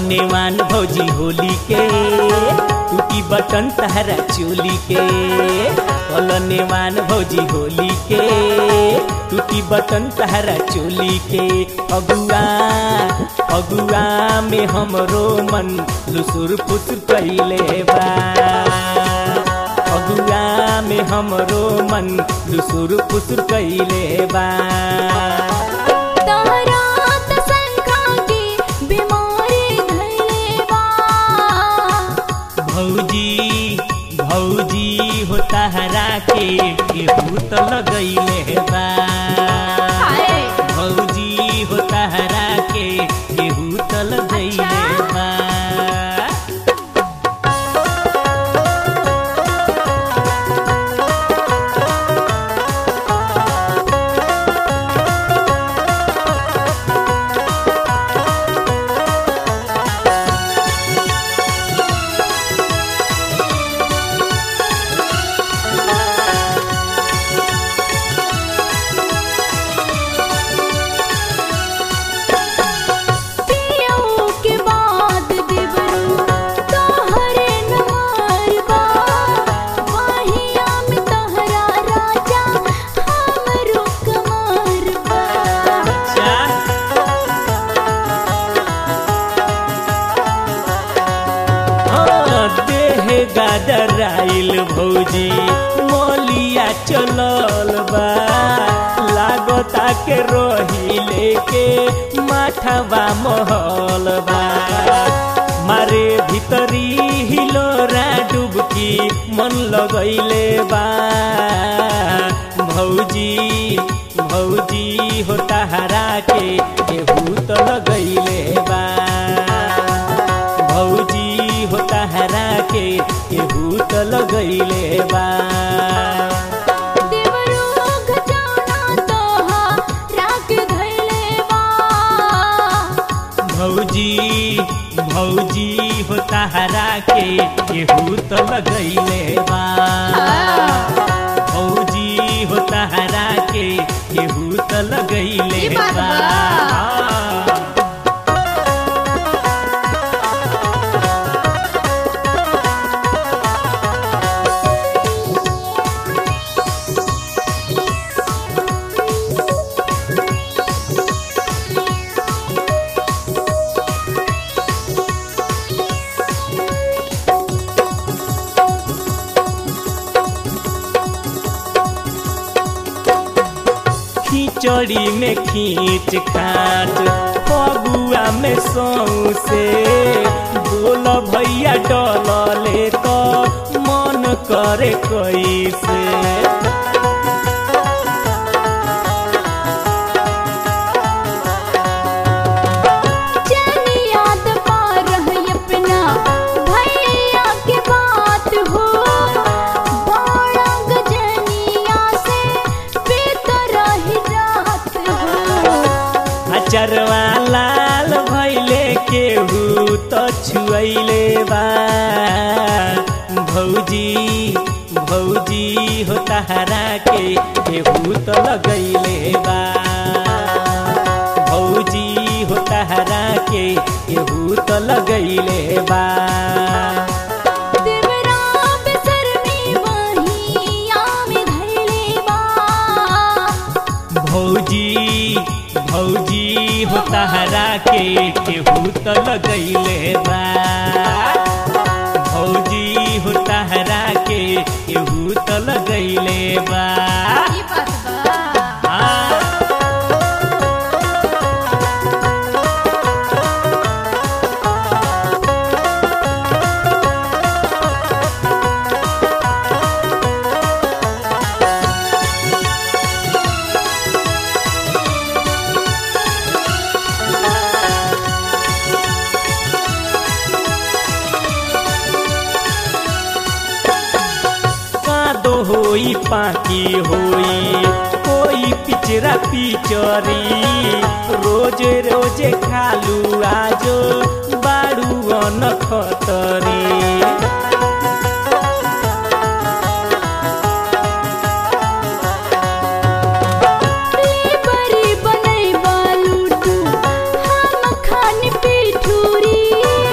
नेवान भौजी होली के टूटी बटन तहरा चोली के कल नेवान भौजी होली के टूटी बटन तहरा चोली के अगुआ अगुआ में हमरो मन लुसुर फुसुर कैले बा अगुआ में हमरो मन लुसुर फुसुर कैले बा तहरा त शंखा के बीमारी धइले बा भौजी भौजी हो तहरा के केहू तो लगैले बा हाय भौजी हो तहरा के केहू तो लगैले अच्छा। बा पियऊ के बाद देवरू तोहरे नमार बा वाहिया में तहरा राजा हमरो कमार बा अच्छा हाँ, देह गादराइल भौजी मोलिया चलल बा लागता के रोही लेके माथवा महल बा मारे भीतरी हिलोरा डुबकी मन लगैले बा भौजी भौजी हो तहरा के केहू तो लगैले बा भौजी हो तहरा के केहू तो लगैले बा देवरू घटाना तोहरा के धइले बा भौजी भौजी हो तहरा के केहू तो लगैले बा भौजी हो तहरा के केहू तो लगैले ई बात बा बा। खिचड़ी में खींच खाट फगुआ में सौसे बोल भैया डलले तो मन करे कैसे जानी याद पा रही अपना भैया के बात हो बड़ा गजनिया से बीत रही रात हो अचरवा लाल भैले केहू तो छुएले बा भौजी भौजी हो तहरा के केहू तो लगैले बा भौजी हो तहरा के केहू तो लगैले बा देवरा बेसरमी वहिया में धइले बा भौजी भौजी हो तहरा के केहू तो लगैले बा भौजी हो तहरा के केहू तो लगैले बा ई बात बा हाँ। कादो होई पाकी होई कोई पिचरा पिचरी रोज रोज खालू आजो बाड़ू अनखतरी बरी बनई बालूटू हम खान पिठूरी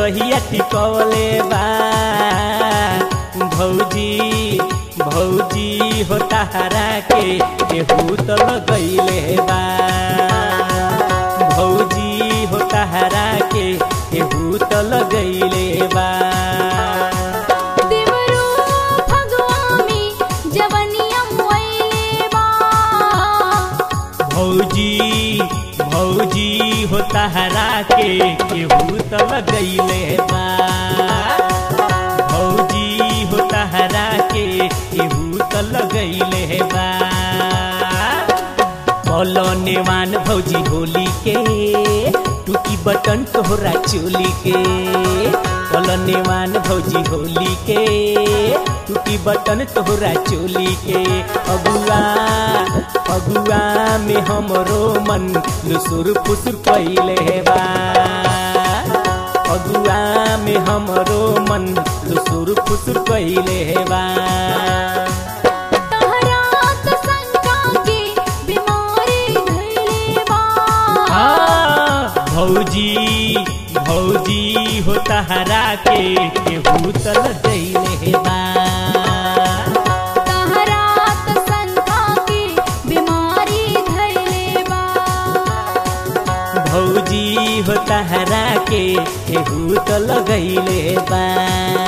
जगहिया टिकवले बा भौजी भौजी हो तहरा के केहू तो लगैले बा भौजी हो तहरा के केहू तो लगैले बा देवरो फगवा में जवनिया मोइले बा भौजी भौजी हो तहरा के केहू तो लगैले बा भौजी हो तहरा के केहू तो लगैले बा बोलो नेवान भौजी होली के टूटी बटन तोहरा चोली के बोलो नेवान भौजी होली के टूटी बटन तोहरा चोली के अगुआ अगुआ में हमरो मन लुसुर फुसुर कैले बा अगुआ में हमरो मन लुसुर फुसुर कैले बा तहरा त शंका के बीमारी धइले बा हाँ, भौजी भौजी हो तहरा के केहू तल दैले बा तहरा त शंका के बीमारी धइले बा भौजी हो तहरा के केहू तल गैले बा